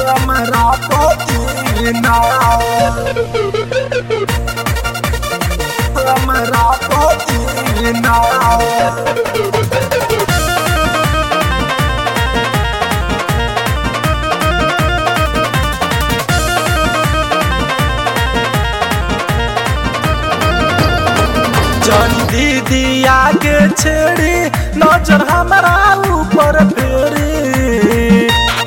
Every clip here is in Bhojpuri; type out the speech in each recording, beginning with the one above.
हमरा पदीना हमरा पदीना जन दीदी आगे छेड़ी नजर हमारा ऊपर फेरी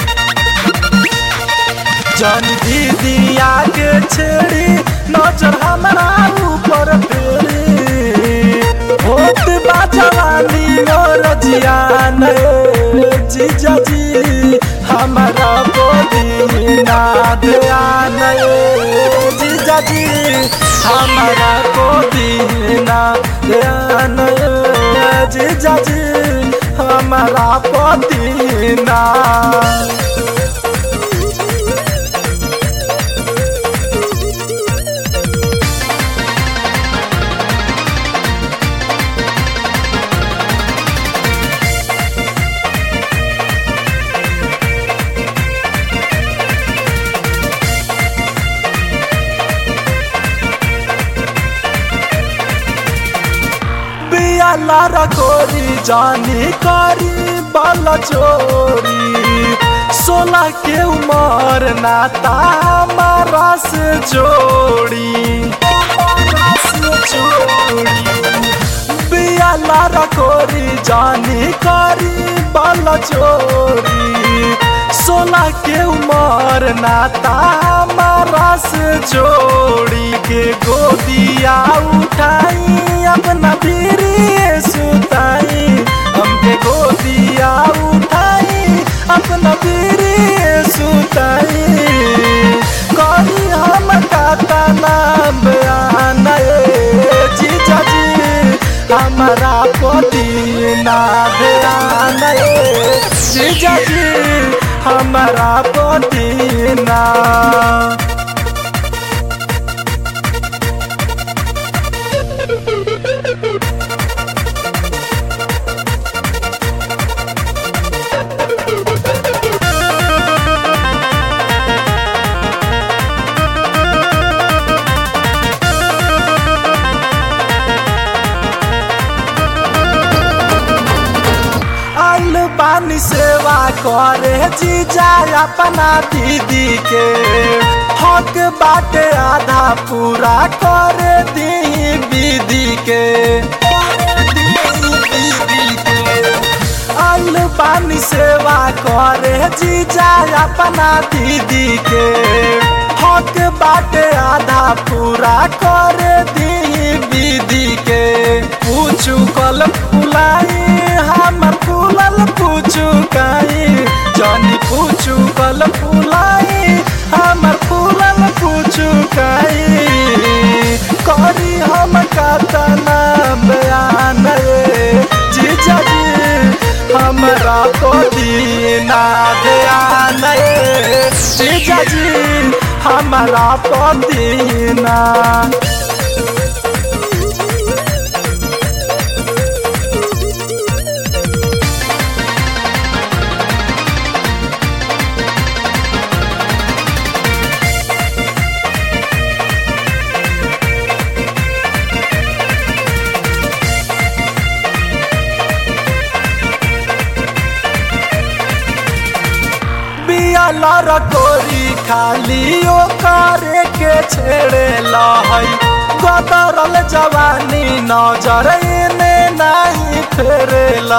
जन दीदी आगे छेड़ी नजर हमारा ऊपर फेरी होत बा जवानी और जियान जीजा जी हमारा बोली ना ध्यान जीजा जी हमारा बोली ना ध्यान जीजा जी हमारा पति ना बियाला रखोरी जानी करी बल चोरी सोलह के उमर नाता हमारा से जोड़ी हमारा से जोड़ी बियाला रखोरी जानी करी बल चोरी सोलह के उमर नाता हमारा से जोड़ी के गोदिया उठाई अपना पीरी सुताई हमके गोदिया उठाई अपना पीरी सुताई करी हम काता नाम बयान जीजा जी हमारा पति ना ध्यान जीजा जी हमारा पति ना आइल पानी सेवा करे जीजा अपना दीदी के हक बाटे आधा पूरा करे दी दीदी के आइल पानी सेवा करे जीजा अपना दीदी के हक बाटे आधा पूरा करे दी दीदी के पूछू कल फुलाई हम फूलल पूछू काई जानी पूछू कल फुलाई हम फूलल पूछू काई करी हम कातना बयान जीजा जी हमरा को दीना ध्यान जीजा जी हमारा को दीना बियाला रकोरी खाली ओ करे के छेड़े लहई गदरल जवानी नजर इने नहीं फेरेला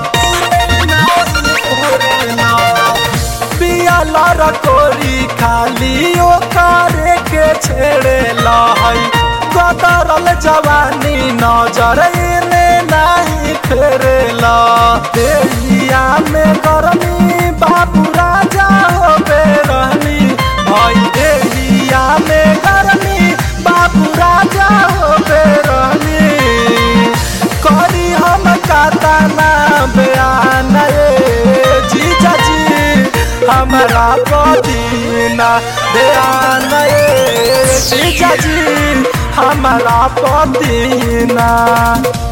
बियाला रकोरी खाली ओ करे के छेड़े लहई गदरल जवानी नजर इने नहीं फेरेला देहिया में गरमी बाबू राजा हो बेरहनी भाई देहिया में गरमी बाबू राजा हो बेरहनी करी हम कातना बयान जीजा जी हमारा पदीना ध्यान जीजा जी हमारा पदीना